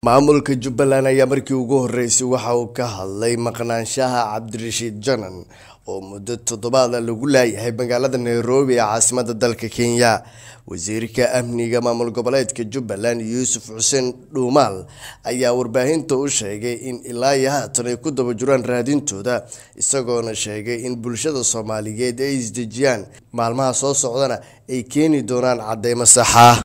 maamulka jubbaland ayaa markii ugu horeysay waxa uu ka hadlay maqnaanshaha cabdirashiid janan oo muddo toddobaad ah lagu laayahay magaalada nairobi ee caasimada dalka kenya wasiirka amniga maamul goboleedka jubbaland yuusuf xuseen dhuumaal ayaa warbaahinta u sheegay in ilaa iyo haatan ay ku daba jiraan raadintooda isagoona sheegay in bulshada soomaaliyeed ay isdejiyaan maalmaha soo socdana ay keeni doonaan cadeymo saxa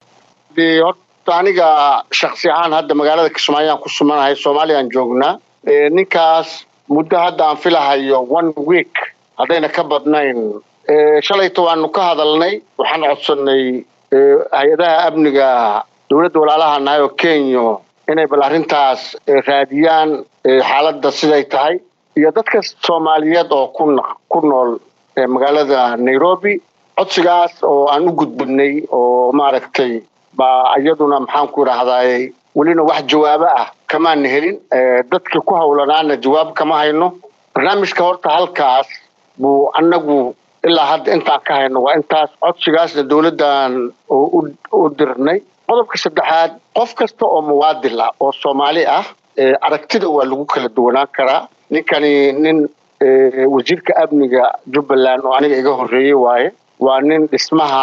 aniga shaksi ahaan hadda magaalada kismaayo aan ku sumanahay soomaaliyaan joognaa ninkaas muddo hadda aan filahayo one week haddayna ka badnayn shalayta waanu ka hadalnay waxaan codsanay hay-adaha amniga dowladda walaalaha nahay oo kenya inay bal arrintaas raadiyaan xaaladda siday tahay iyo dadka soomaaliyeed oo ku nool magaalada nairobi codsigaas oo aan u gudbinay oo maaragtay baa iyaduna maxaan ku idhaahdaay welina wax jawaabo ah kamaana helin dadkii ku hawlanaana jawaab kama hayno barnaamijka horta halkaas buu annagu ilaa hadda intaan ka hayno waa intaas codsigaasna dowladdan u dirnay qodobka saddexaad qof kasta oo muwaadil ah oo soomaali ah aragtida waa lagu kala duwanaan karaa ninkani nin wasiirka amniga jubbaland oo aniga iga horreeyey waaye waa nin dhismaha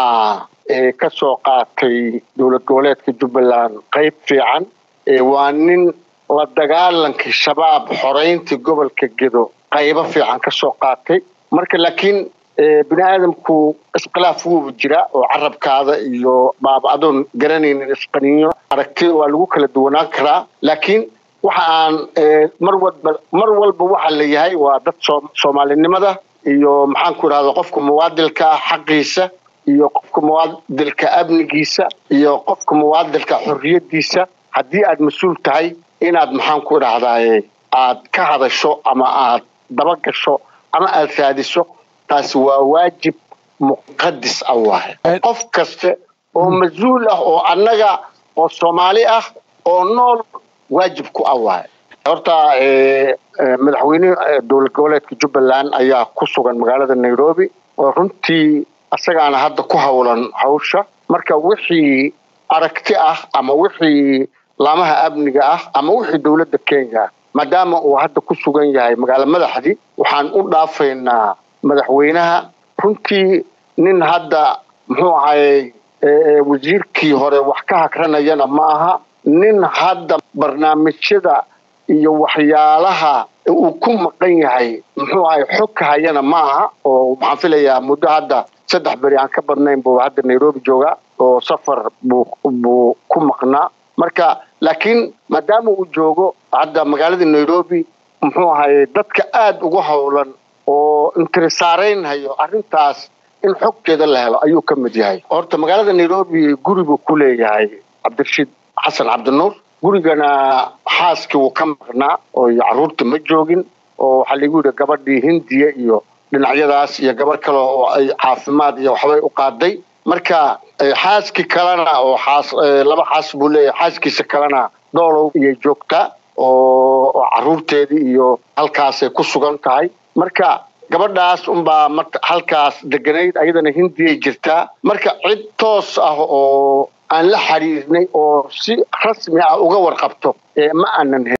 ka soo qaatay dowlad goboleedka jubbaland qayb fiican waa nin la dagaalankii shabaab xoreyntii gobolka gedo qaybo fiican ka soo qaatay marka laakiin bini aadamku iskhilaaf wuuba jira oo carabkaada iyo baaba adoon garanaynin isqaniyo aragtida waa lagu kala duwanaan karaa laakiin waxa aan mar walba mar walba waxa la yahay waa dad soomaalinimada iyo maxaan ku idhahda qofka muwaadilka ah xaqiisa iyo qofka muwaadilka amnigiisa iyo qofka muwaadilka xorriyadiisa haddii aad mas-uul tahay inaad maxaan ku idhahdaye aad ka hadasho ama aad dabagasho ama aad raadiso taasi waa waajib muqadis ah waaye qof kaste oo mas-uul ah oo annaga oo soomaali ah oo nool waajib ku ah waaye horta madaxweyne dowlad goboleedka jubbaland ayaa ku sugan magaalada nairobi oo runtii isagaana hadda ku hawlan hawsha marka wixii aragti ah ama wixii laamaha amniga ah ama wixii dowladda kenya maadaama uu hadda ku sugan yahay magaalo madaxdii waxaan u dhaafaynaa madaxweynaha runtii nin hadda muxuu ahayey wasiirkii hore wax ka hagranayana ma aha nin hadda barnaamijyada iyo waxyaalaha uu ku maqan yahay muxuu ahay xog ka hayana ma aha oo waxaan filayaa muddo hadda saddex beri aan ka badnayn buu hadda nairobi joogaa oo safar buu buu ku maqnaa marka laakiin maadaama uu joogo hadda magaalada nairobi muxuu ahaye dadka aada ugu howlan oo intirisaaraynhayo arrintaas in xogteeda la helo ayuu ka mid yahay horta magaalada nairobi guri buu ku leeyahay cabdirashiid xasan cabdinuur gurigana xaaskii wuu ka maqnaa oo carruurta ma joogin oo waxaa lagu yidhi gabadhii hindiya iyo dhinacyadaas iyo gabar kale oo ay caafimaad iyo waxbay u qaaday marka xaaskii kalena oo xaas laba xaas buu leeyahay xaaskiisa kalena doolow iyay joogtaa oo carruurteedii iyo halkaasay ku sugan tahay marka gabadhaas unbaa marka halkaas deganayd ayadana hindiyay jirtaa marka cid toos ah oo aan la xiriirnay oo si rasmi ah uga warqabto ma aanan